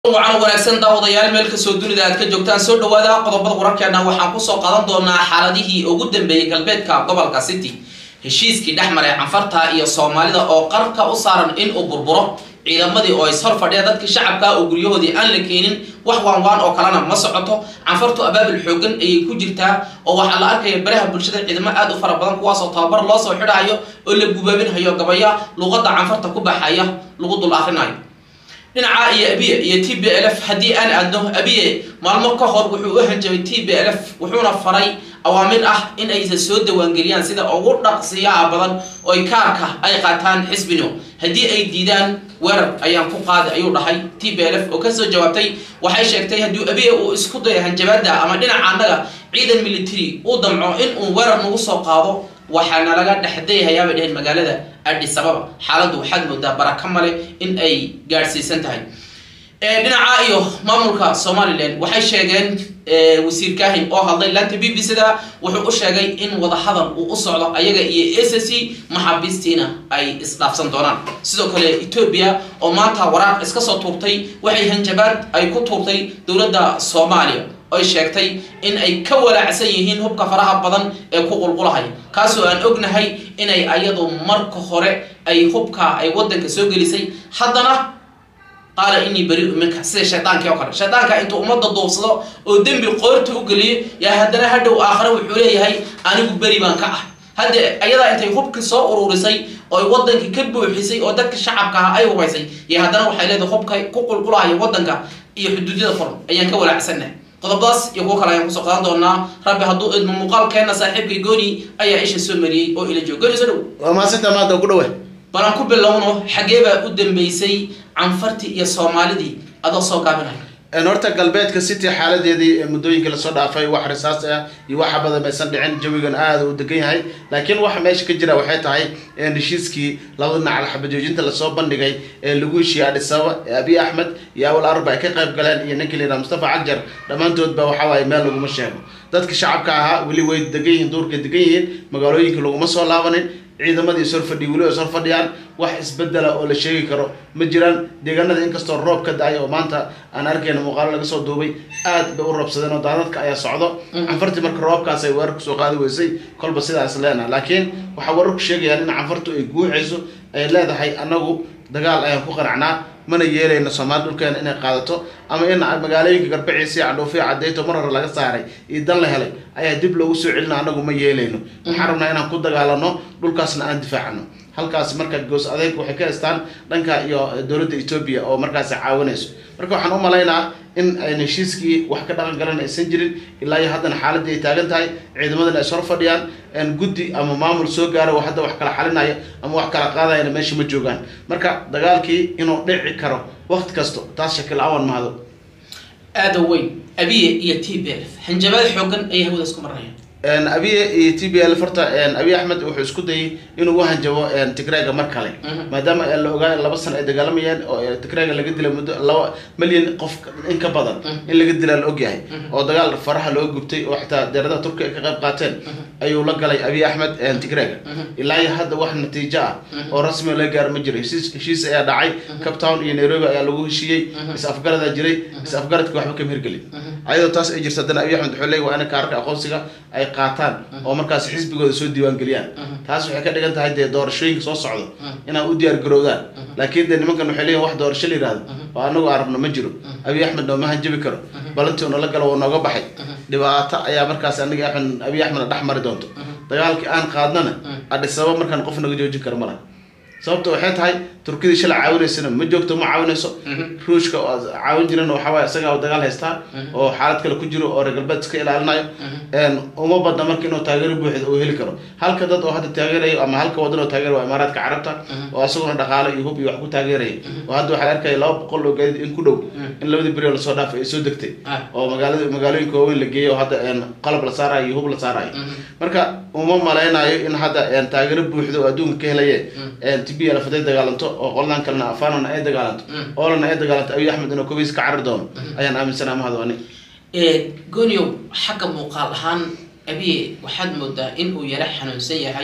wacan wanaagsan daawadayaal meel kastoo dunida aad ka joogtaan soo dhawaada qodobada wararkeena waxaan kusoo qaadan doonaa xaaladihii ugu dambeeyey galbeedka gobolka city heshiiskii dhex maray canfarta iyo soomaalida oo qarka u saaran in uu burburo ciidamadii oo ishor fadhiya dadkii shacabka oo guryahoodii aan la keenin wax waanwaan oo kalena ma socoto canfartu abaabul xoogan ayay ku jirtaa oo waxaa la arkaya baraha bulshada ciidamo aad u fara badan kuwaasoo tababar loo soo xidhayo oo la gubaabinhayo gabaya luqada canfarta ku baxaya lagu dul akrinayo dhinaca iyo abiye iyo t b l f haddii aan aadno abiye maalmo ka hor wuxuu u hanjabay t b l f wuxuuna faray awaamir ah in aysa soo dawaangeliyaan sida ugu dhaqsiyaha badan oo ay kaarka ay qaataan xisbino haddii ay diidaan weerar ayaan ku qaaday ayuu dhahay t b l f oo kasoo jawaabtay waxay sheegtay haddii abiye uu isku dayo hanjabaada ama dhinaca annaga ciidan military uu damco in uu weerar nagu soo qaado waxaana laga dhexdayahayaa bay dheheen magaalada adis ababa xaaladdu waxaad moodaa baraka male in ay gaadhsiisan tahay dhinaca iyo maamulka somalilan waxay sheegeen wasiir kahin oo hadlay laanta b b c da wuxuu u sheegay in wadahadal uu u socdo ayaga iyo s c maxaabiistiina ay isdhaafsan doonaan sidoo kale etoobiya oo maanta waraaq iska soo tuurtay waxay hanjabaad ay ku tuurtay dowladda soomaaliya oy sheegtay in ay ka walaacsan yihiin hubka faraha badan ee ku qulqulahay kaasoo aan ognahay inay ayadu marka hore ay hubka ay wadanka soo gelisay haddana qaala inii beriu minka sida shaydaanki oo kale shaydaanka intuu ummadda duubsado oo dembi qoorta u geliyo yaa haddana hadhow aakhare wuxuu leeyahay anigu beri baan ka ah hadda ayadaa intay hubkii soo ururisay oo wadankii ka buuxisay oo dadka shacabka ah ay hubaysay iyo haddana waxay leedahay hubka ku qulqulahaya wadanka iyo xuduudyada furan ayaan ka walaacsannahay qodobadaas iyo kuwo kale ayaan kusoo qaadan doonaa rabbi hadduu idmo muuqaalkeena saaxiibkay gooni ayaa isha soo mariyey oo ila joogo gooni soo dhow waa maasanta maanta ku dhawe balan ku bilowno xagee baa u dambeysay canfartii iyo soomaalidii adoo soo gaabinaya horta galbeedka city xaaladeedii muddooyinka lasoo dhaafay wax risaas ah iyo waxa badan maysan dhicin jawigan aada u degan yahay laakiin waxa meesha ka jira waxay tahay heshiiskii labada dhinac xabajoojinta lasoo bandhigay ee lagu heshiiyey adhisababa ee abiy axmed iyo awal arba ay ka qayb galeen iyo ninkii la yidhaha mustafa cagjar dhammaantoodba waxa waaye meel laguma sheego dadka shacabka ahaa weli way degan yihiin duurka degan yihiin magaalooyinka laguma soo laabanin ciidamadii ishor fadhiy weli ishor fadhiyaan wax isbedela oo la sheegi karo ma jiraan deegaanada inkastoo roob ka da-ay oo maanta aan arkayna muuqaalo laga soo duubay aad bay u roobsadeen oo daadadka ayaa socdo canfartii marka roobkaas ay weerar kusoo qaadi weysay kolba sidaas leena laakiin waxaa wararku sheegayaan in canfartu ay guuxayso ay leedahay annagu dagaal ayaan ku qanacnaa mana yeelayno soomaali dhulkeena inay qaadato ama in magaalooyinka garbaciisiya cadhoofiya cadeyto mar hore laga saaray iyo dan la helay ayaa dib loogu soo celina anagu ma yeelayno waxaan rabnaa inaan ku dagaalano dhulkaasna aan difaacno halkaas marka goos adeeg waxay ka haystaan dhanka iyo dowladda etoobiya oo markaasi caawinayso marka waxaan u malaynaa in ayn heshiiskii wax ka dhaqan galan aysan jirin ilaa iyo haddana xaaladii ay taagan tahay ciidamadana ay sor fadhiyaan guddi ama maamul soo gaaro oo hadda wax kala xalinaya ama wax kala qaadayana meesha ma joogaan marka dagaalkii inuu dhici karo waqti kasto taas shakil awan mahado aada weyn abiye iyo t b f hanjabaad xoogan ayay hawada isku marinayaan abiye iyo t b l horta abiy axmed wuxuu isku dayay inuu u hanjabo tigrega mar kale maadaama la ogaa laba sano ay dagaalamayeen oo tigrega laga dilay muddo laba milyan qof in ka badan in laga dilaa la ogyahay oo dagaal faraha looga gubtay oo xitaa deeradaha turkiga ay ka qayb qaateen ayuu la galay abiy axmed tigrega ilaa iyo hadda wax natiijo ah oo rasmi laga gaaro ma jiro heshiis ayaa dhacay cape town iyo nairobi ayaa lagu heshiiyey is afgaradaa jiray is afgaradka waxba kama hirgelin ayadoo taas ay jirta haddana abiy axmed wuxuu leeyay waa ina kaarka aqoonsiga ay qaataan oo markaas xisbigooda soo diiwaan geliyaan taas waxay ka dhigan tahay dee doorashooyinka soo socdo inaan u diyaar garowdaan laakiin dee nimankan waxay leeyihin wax doorasho la yihahdo oo anagu aan rabno ma jiro abiy axmed nooma hanjabi karo balantii unala galo oo nooga baxay dhibaato ayaa markaas aniga axmed abiy axmed dhex mari doonto dagaalkii aan qaadnana adhisaba markaan qof naga joojin karo mala sababta waxay tahay turkidii shalay caawinaysana ma joogto ma caawinayso ruushka caawin jirana waxawaay isagaa dagaal haystaa oo xaalad kale ku jiro oo reer galbeed iska ilaalinayo uma badna marka inuu taageero buuxda uu heli karo halka dad oo hadda taageerayo ama halka wadan oo taageera waa imaaraadka carabta oo isaguna dhaqaalo iyo hub iyo wax ku taageeraya oo hadda waxaa arkaya laba boqol oo gaadiid in ku dhow in labadii beri oo lasoo dhaafay ay soo degtay oo magaalada magaalooyinka waaweyn la geeyay oo hadda qalab la saarayo iyo hub la saarayo marka uma malaynayo in hadda taageero buuxda oo adduunka ka helaye t b lf haday dagaalanto oo qoladan kalena afanana ay dagaalanto oolana ay dagaalanto abiy axmed inuu kobiis ka carir doono ayaan aaminsanaa mahadwani gooniow xagga muuqaal ahaan abiye waxaad moodaa in uu yara xanuunsan yahay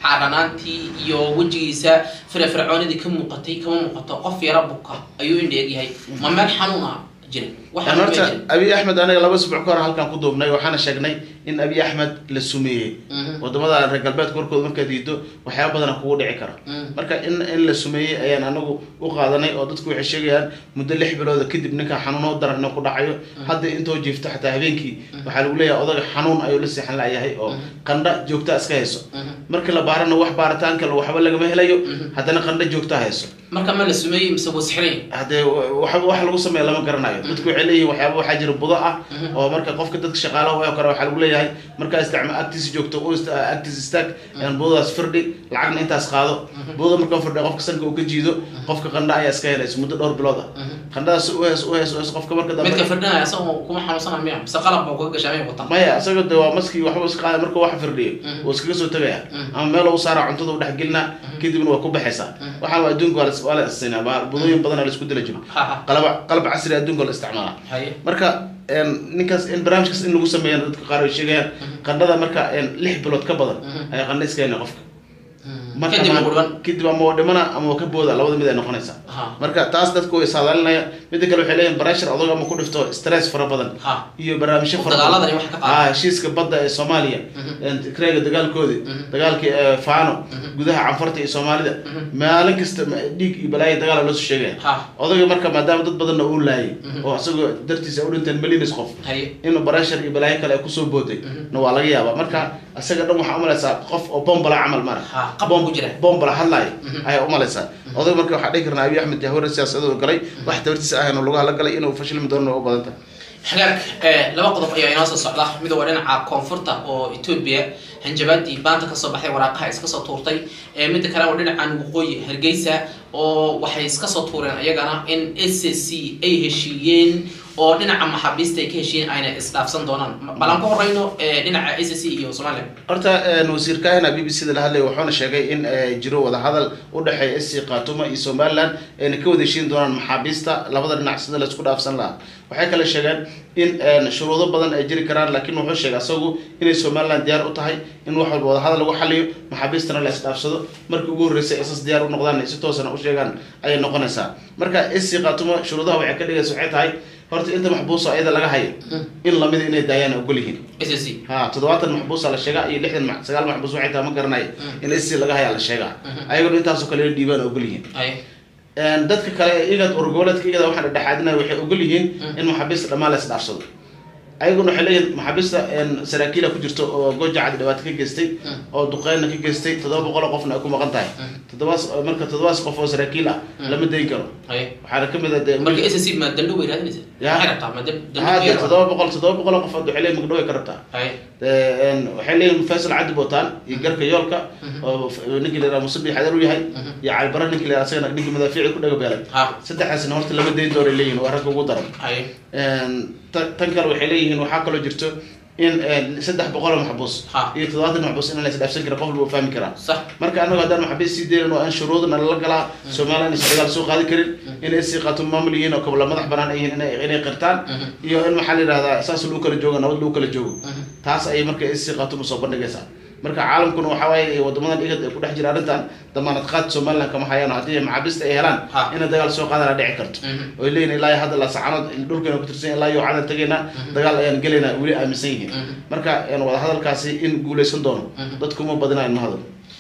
xaadhanaantii iyo wejigiisa firafircoonidii ka muuqatay kama muuqato qof yara buka ayuu indha egyahay ma meel xanuuna jira wax Een xanuun horta baa jira abiy axmed aniga laba isbuuc ka hor halkan ku duubnay waxaana sheegnay in abiy axmed la sumeeyey Mhm. wadamada reer galbeedka warkooda markaad diido waxyaaba badana kugu dhici kara Mhm. marka in in la sumeeyey ayaan anagu u qaadanay oo dadku waxay sheegayaan muddo lix bilooda kadib ninka xanuuno daran inuu ku dhacayo hadda intoo jiifto xataa habeenkii waxaa lagu leeyahay odaga xanuun ayuu la seexan layahay oo qandha joogta iska hayso Mhm. markii la baarana wax baaritaan kale waxba lagama helayo haddana qandha joogta hayso marka ma la sumeeyey mise waa sixirayn haddee waxba wax lagu sameeya lama garanayo dadku waxay leeyihin waxyaaba waxaa jira budo ah oo marka qofka dadka shaqaalaha oo kale waxaa lagu leeyahay markaa isticma agtiisa joogto u ist- agtiisa istaag een budadaas firdhi lacagna intaas qaado budada markaa firdhi qofka sanka uu ka jiido qofka qandha ayaa iska helaysa muddo dhowr bilood ah qandhadaas u hees u hees u hees qofka marka dambe midka firdhinaya isagoo kuma xanuunsana miya mise qalab buu kaga gashaa may watan maya isaga de waa maskii waxba iska qaada marka wax firdhiyo wuu iskaga soo tegaya ama meel u saara cuntada u dhexgelina kadibna waa ku baxaysaa waxaan waa adduunka waa la- waa la istinaa ba budooyin badan la isku dila jiro ha ha qalab qalab casri adduunka la isticmaala haye marka een, ninkaas in barnaamijkaas in lagu sameeya dadka qaar ay sheegayaan qandhada marka een, lix bilood ka badan ayaa qandha iska hena qofka marka kadib ma- ugu dhiban kadib ama waa dhimana ama waa ka booda labada mid ay noqonaysaa ha marka taas dadku way saadaalinaya mida kale waxay leeyihin barashar adag ama ku dhifto stress fara badan ha iyo barnaamijyo fara dagaaladani wax ka qaada. ah heshiiska badda ee soomaaliya tikreega dagaalkoodi dagaalkii ee faano gudaha canfarta iyo soomaalida maalin kasta ma- dhiig iyo balaayo dagaala loo soo sheegaya ha odayga marka maadaama dad badanna uu laayay oo isagoo dartiisa ay u dhinteen millions qof haye inuu barashar iyo balaayo kale ay kusoo booday na waa laga yaabaa marka isaga dhan waxaa umalaysaa qof oo bombala camal mara ha qabon ku jira bombala hadlaayo ayaa umalaysaa odayga marka waxaa dhihi karnaa abiy axmed jahwar siyaasadoo galay wax tabartiisa ahayn oo lagu galay inuu fashilmi doono u badan tahay xagaag ee, laba qodob ayaa inoo soo socda mid waa dhinaca koonfurta oo etoobiya hanjabaadii baanta kasoo baxday waraaqaha iska soo tuurtay ee midda kale waa dhinacan waqooyi hargeysa oo waxay iska soo tuureen ayagana in s c ay heshiiyeen oo dhinaca maxaabiista ay ka heshiiyeen ayna isdhaafsan doonaan balan ku horeyno ee, dhinaca s c iyo somaliland horta een, wasiir kahina b b c da la hadlaya wuxuuna sheegay in eh, jiro wadahadal u dhexeeya sc khatuma iyo somaliland ayna ka wada heshiin doonaan maxaabiista labada dhinac sida laisku dhaafsan lahaa waxay kale sheegeen in een, shuruudo badan ay jiri karaan laakiin wuxuu sheegay asagu inay somaliland diyaar u tahay in wax walba wadahadal lagu xaliyo maxaabiistana la isdhaafsado markii ugu horreysay isas diyaar u noqdaan ay si toosana u sheegaan ayay noqonaysaa marka sc khatuma shuruudaha waxay ka dhigaysa waxay tahay horta inta maxbuusa ayada laga hayo in lamida inay daayaan ogol yihiin s c ha toddobaatan maxbuusa la sheegaa iyo lixdan ma- sagaal maxbuus waxay tahay ma garanaya in sc laga hayaa la sheegaa ayaguna intaasoo kale la dhiibaan ogol yihiin haye Een, dadka kale ee igad urgoboleedka igada waxaan dhexaadinaya waxay ogol yihiin in maxaabiista dhammaan la isdhaafsado ayaguna waxay leeyihin maxaabiista een, saraakiila ku jirto oo gojacad dhibaato ka geystay oo duqeynna ka geystay toddoba boqol oo qofna ay ku maqan tahay toddobaas marka toddobaas qof oo saraakiil ah lama dayn karo haye waxaana ka mid ah dee marka s c ma dandho bay raadinaysa Ya. maxay rabtaa ma dan- dandho haa bay dee rabtaa? toddoba boqol toddoba boqol oo qof waxay leeyihin magdhow ay ka rabtaa haye Een, waxay leeyihin faisal cabdi botaan iyo garka yoolka oo f- ninkii la yidhaha musubi xadar u yahay iyo calibara ninkii la yidhaha asagana ninkii madaafiici ku dhaga beelay ha saddexdaasna horta lama dayn doonay leeyihin waa ragga ugu daran haye Een, ta- tan kale waxay leeyihiin waxaa kaloo jirto in een, saddex boqol oo maxbuus Ha. iyo toddobaatan maxbuus in la isdhaafsan kara qof walba uu fahmi karaa sax marka anagu haddaan maxaabiis sii deynan waa in shuruudna lala galaa somaliland is dagaal soo qaadi karin inay sii qaato maamul yihiin oo kabla madax banaan ay yihiin inay inay qirtaan iyo in maxaa la yidhahdaa saas lagu kala joogo nabad lagu kala joogo taas ayay marka sii qaato ma soo bandhigaysaa marka caalamkuna waxaa waaye wadamadan igad ay ku dhex jira arrintan damaanad qaad somaliland kama hayaan haddii maxaabiista ay helaan Ha. inay dagaal soo qaadana dhici karto oy leeyihin ilaa iyo hadda lasacanood dhulkeena ku tirsan ilaa iyo cadan tagaynaa dagaal ayaan gelaynaa weli aaminsan yihiin marka een, wadahadalkaasi in guuleysan doono dadkuma badinayan ma hadal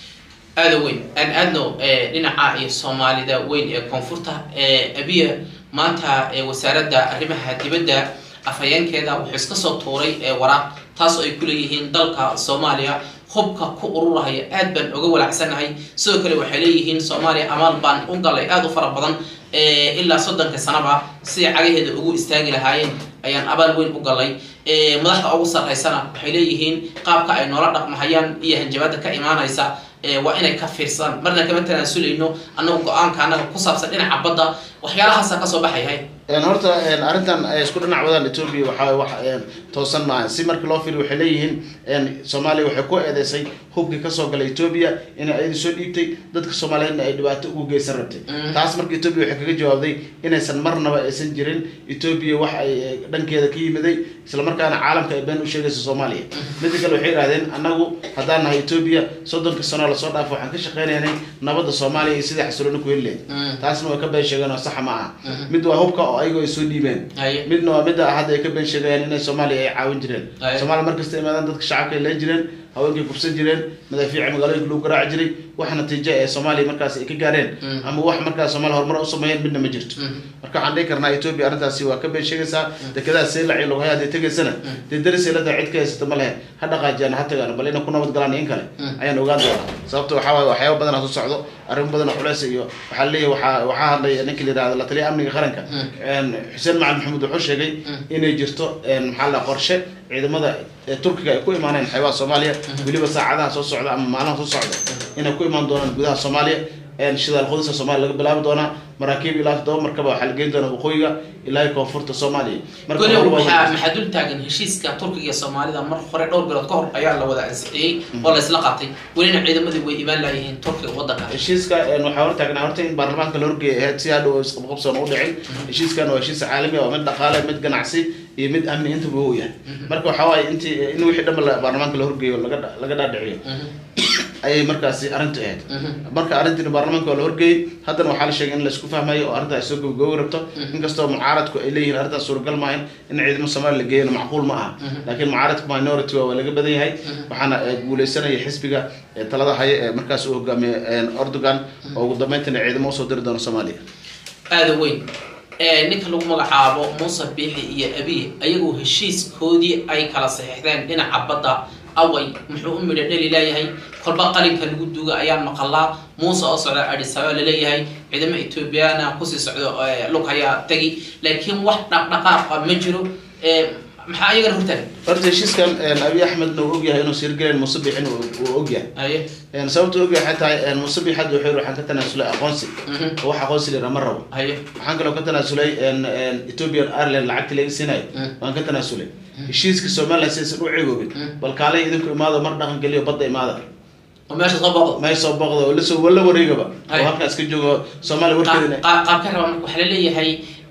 aada weyn aan aadno ee, dhinaca iyo soomaalida weyn ee koonfurta ee abiya maanta ee wasaaradda arrimaha dibadda afhayeenkeeda wuxuu iska soo tuuray ee waraaq taas oo ay ku leeyihiin dalka soomaaliya hubka ku ururahaya aad baan oga walaacsanahay sidoo kale waxay leeyihiin soomaaliya amaal baan u galay aada u fara badan ee, ilaa soddonka sanaba siday cagaheeda ugu istaagi lahaayeen ayaan abaal weyn u galay ee, madaxda ugu sarreysana waxay leeyihiin qaabka ay noola dhaqmahayaan iyo hanjabaada ka imaanaysa ee, waa inay ka fiirsadaan marna kama tanaasuleyno annagu go-aanka annaga ku saabsan dhinaca badda waxyaalahaasa kasoo baxayhay horta arrintan ay isku dhinac wadaan etoobiya waxaa wax toosan maaha si markii loo fiiriyo waxay leeyihiin soomaaliya waxay ku eedeysay hubkii kasoo galay etoobiya inay ayada soo dhiibtay dadka soomaaliyeedna ay dhibaato ugu geysan rabtay taas marka etoobiya waxay kaga jawaabday inaysan marnaba aysan jirin etoobiya wax ay dhankeeda ka yimiday islamarkaana caalamka ay been u sheegayso soomaaliya mida kale waxay yidhahdeen annagu haddaan nahay etoobiya soddonka sano lasoo dhaafo waxaan ka shaqeynaynay nabadda soomaaliya iyo sidai xasilooni ku heli lehed taasna way ka been sheegeen oo saxa ma aha mid waa hubka oo ayagoo ay soo dhiibeen midna waa midda hadda ay ka been sheegayaan inay soomaaliya ay caawin jireen soomaaliya markasta imaadaan dadka shacabka ay leen jireen haweenkay kufsan jireen madaafiica magaalooyinka lagu garaaci jiray wax natiijo ee soomaaliya markaas ay ka gaareen ama wax markaas soomaaliya horumar u sameeyeen midna ma jirto marka waxaan dhihi karnaa etoobiya arrintaasi waa ka been sheegaysaa dekedaha seelaci loghay hadday tegaysana dee daris eelada cid ka haysata ma lehe ha dhaqaajiyaan ha tagaan bal inay ku nabad galaan in kale ayaan ogaan doonaa sababta waxaa waaye waxyaaba badan hasu socdo arrimo badan oo culeys iyo waxaa leeyahay waxaa waxaa hadlay ninka la yihahdo la taliya amniga qaranka xuseen macalin maxamuud wuxuu sheegay inay jirto maxaa la qorshe ciidamada turkiga ay ku imaaneen xeebaha soomaaliya weliba saacadaha soo socda ama maalmaha soo socda inay ku imaan doonaan gudaha soomaaliya shidaal qodisa soomaaliya laga bilaabi doonaa maraakiib ilaa todoba markaba waxaa la geyn doonaa waqooyiga ilaa koonfurta soomaaliya weli waxaa maxaa dul taagan heshiiska turkiga iyo soomaalida mar hore dhowr bilood ka hor ayaa la wada ansixiyey oo la isla qaatay welina ciidamadii way imaan laayihiin turkiga wadanka heshiiska waxaa hortaagnaa horta in baarlamaanka la horgeeyay ahayd si hadhow isqabqabsoon u dhicin heshiiskan waa heshiis caalami ah waa mid dhaqaale mid ganacsi iyo mid amni intaba uu yahay marka waxaa waaye intii in wixii dhanba baarlamaanka la horgeeyo laga laga dhaadhiciyo ayay markaasi arrintu ahayd marka arrintiina baarlamaanka waa la horgeeyey haddana waxaa la sheegay in laisku fahmayo oo arrinta ay soo gabagoobi rabto inkastoo mucaaradku ay leeyihiin arrintaas suuragal maahan in ciidamo soomaaliya la geeyana macquul ma aha laakiin mucaaradka minority waa laga badan yahay waxaana guuleysanaya xisbiga talada haya ee markaas uu hogaamiye erdogan oo ugu dambeyntina ciidamo usoo diri doono soomaaliya aada weyn ninka lagu magacaabo muuse biixi iyo abiy ayagoo heshiiskoodii ay kala saxiixdeen dhinaca badda away muxuu u midho dheli leeyahay kolba qalinka lagu duuga ayaan maqalaa muuse oo socda adhisaba laleeyahay ciidamo ethoobiyaana kusii socdo lug hayaa tegi laakiin wax dhaqdhaqaaqa ma jiro maxaa ayagana hortaagan horta heshiiskan abiy axmedna uu ogyahay inuu siirgelen muuse biixin uu ogyahay haye sababta ogyahay waxay tahay muuse biix hadda wuxuu yiri waxaan ka tanaasulay aqoonsi oo wax aqoonsi lira ma rabo haye waxaan kaloo ka tanaasulay ethiopian ireland lacagtii laga siinayo waan ka tanaasulay heshiiska somaliland sidaysan u ceegoobin bal kaalay idinku imaado mar dhaqan geliyo badda imaada oo meesha soo booqdo may soo booqdo oo lasoo wala wareegaba oo halkaas ka joogo soomaaliya warkeedina qaabka raba marka waxaa laleeyahay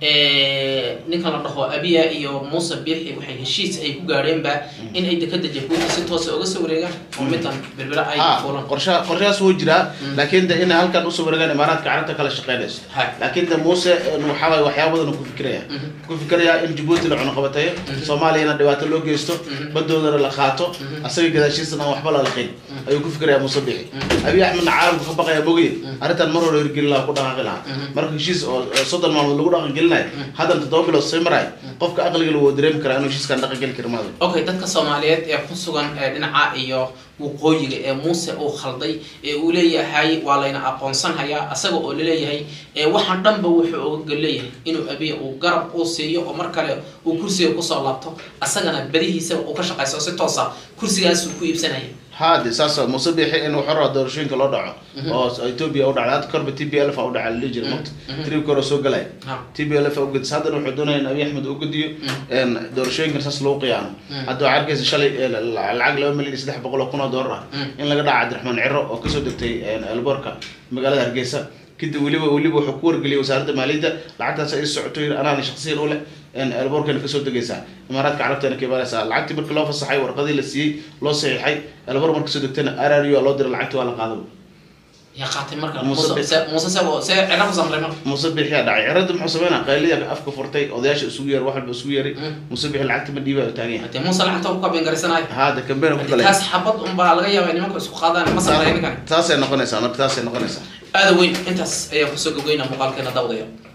ninkan la dhaho abiya iyo muuse biixi waxay heshiis ay ku gaadheenba in ay dekada jabuuti si toosa uga soo wareegaan oo midan birbira ay fuulan qorsha qorshahaas wuu jiraa laakiin de inay halkan usoo wareegaan imaaraadka carabta kala shaqeynayso laakiin de muuse waxaa waaye waxyaaba badan ku fikiraya ku fikiraya in jabuuti la cunuqabatayo soomaaliyana dhibaato loo geysto badoodana la qaato asaga gadaashiisana aan waxba la laqin ayuu ku fikiraya muuse biixi abiy axmedna caalamka ka baqaya mogiye arrintan mar hore hirgelin lahaa ku dhaqaaqi lahaa marka heshiis oo soddon maalmood lagu dhaqan gelinayo haddan toddoba bilood sii marayo qofka aqliga lagu dareemi karaa inuu heshiiskan dhaqan geli kara maado okay dadka soomaaliyeed ee ku sugan dhinaca iyo waqooyiga ee muuse uu khalday ee uu leeyahay waa layna aqoonsan hayaa asaga oo laleeyahay waxaan dhanba wuxuu oga leeyahay inuu abiya uu garab uu siiyo oo mar kale uu kursiga kusoo laabto asagana badihiisa uu ka shaqayso si toosa kursigaasuu ku iibsanaya hade saas muuse biixi in wuxuu rabaa doorashooyinka loo dhaco oo ethiopia u dhacday hadda korba t b l f a u dhaca lali jira mota tribka hore soo galaya t b l f a ugadis haddana wuxuu doonaya in abiy axmed uu gediyo doorashooyinkan saas lagu qiyaano hadda waxaa arkaysa shalay lacag laba milyan iyo saddex boqol oo kun oo doolar ah in laga dhaca cabdiraxmaan ciro oo kasoo degtay elboorka magaalada hargeysa kadib weliba weliba wuxuu ku wargeliyay wasaaradda maaliyadda lacagtaas ay socoto yiri anaana shaksiyan u leh elboorkana kasoo degaysaa imaaraadka carabtana ka imaanaysaa lacagtii markii loo fasaxay warqadii la siiyey loo saxiixay elboor marka kasoo degtana r r u loo diray lacagtii waa la qaadaba yaa qaatay marka muuse se se cira ku samray marka muuse bixiyaa dhacay cirada muxuu sameynaa qayliya afka furtay odayaasha isugu yeeray wax walba isugu yeeray muuse bixi lacagta ma dhiibaa taagan yahay dee muuse lacagta ku kabeen garaysanayo haada kambeena ku galay taas xabad unbaa laga yaabaa nimanka isku qaadaan ma samray ninkan taasay noqonaysaa marka taasay noqonaysaa aada weyn intaas ayaa kusoo gogeyna muuqaalkeena dawdaya